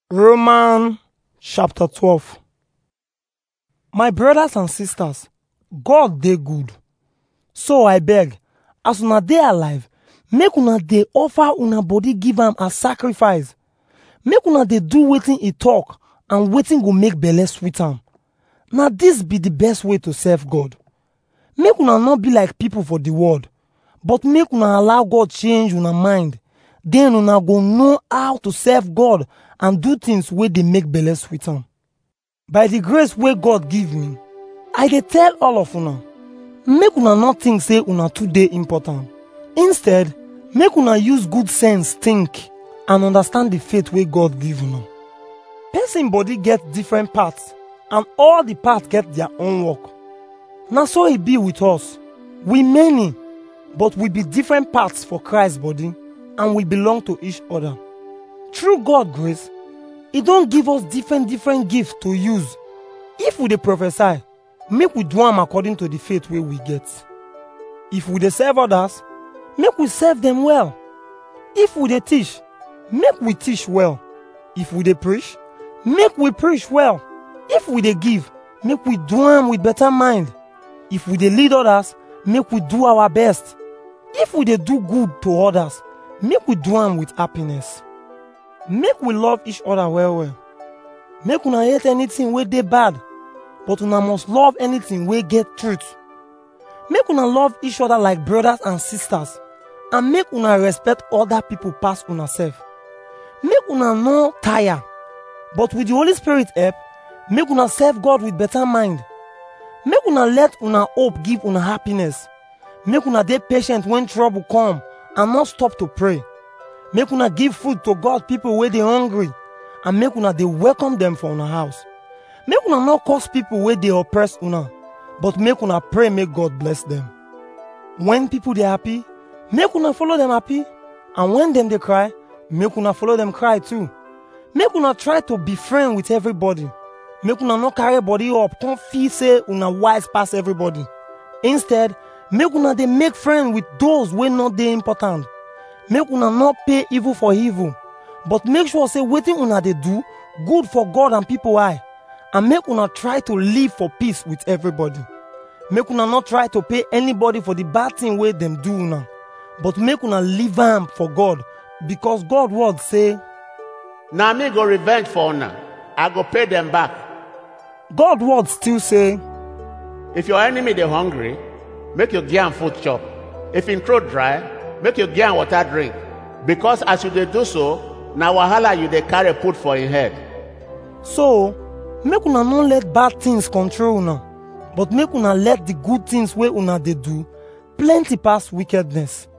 Romans chapter 12. My brothers and sisters, God dey good. So I beg, as una dey alive, make una dey offer una body give am as sacrifice. Make una dey do wetin e talk and wetin go make belle sweet am. Na this be the best way to serve God. Make una no be like people for the world, but make una allow God change una mind. Then una go know how to serve God and do things wey dey make belle sweet am. By the grace wey God give me, I dey tell all of una, make una no think say una too dey important. Instead, make una use good sense think and understand the faith wey God give una. Person body get different parts and all the parts get their own work. Na so e be with us. We many, but we be different parts for Christ body and we belong to each other. Through God grace, e don give us different different gifts to use. If we dey prophesy, make we do am according to the faith wey we get. If we dey serve others, make we serve them well. If we dey teach, make we teach well. If we dey preach, make we preach well. If we dey give, make we do am with better mind. If we dey lead others, make we do our best. If we dey do good to others, make we do am with happiness. Make we love each other well well. Make una hate anything wey dey bad, but una must love anything wey get truth. Make una love each other like brothers and sisters, and make una respect other people pass una sef. Make una no tire, but with the Holy Spirit help, make una serve God with better mind. Make una let una hope give una happiness. Make una dey patient when trouble come and not stop to pray. Make una give food to God people wey dey hungry and make una dey welcome them for una house. Make una no curse people wey dey oppress una, but make una pray make God bless them. When people dey happy, make una follow them happy, and when them dey cry, make una follow them cry too. Make una try to be friend with everybody. Make una no carry body up, come feel say una wise pass everybody. Instead, make una dey make friend with those wey no dey important. Make una no pay evil for evil, but make sure say wetin una dey do good for God and people eye. And make una try to live for peace with everybody. Make una not try to pay anybody for the bad thing wey dem do una, but make una leave am for God, because God word say, Na me go revenge for una. I go pay them back. God word still say, If your enemy dey hungry, make you give am food chop. If him throat dry, make you give am water drink. Because as you dey do so, na wahala you dey carry put for him head. So, make una no let bad things control una, but make una let the good things wey una dey do plenty pass wickedness.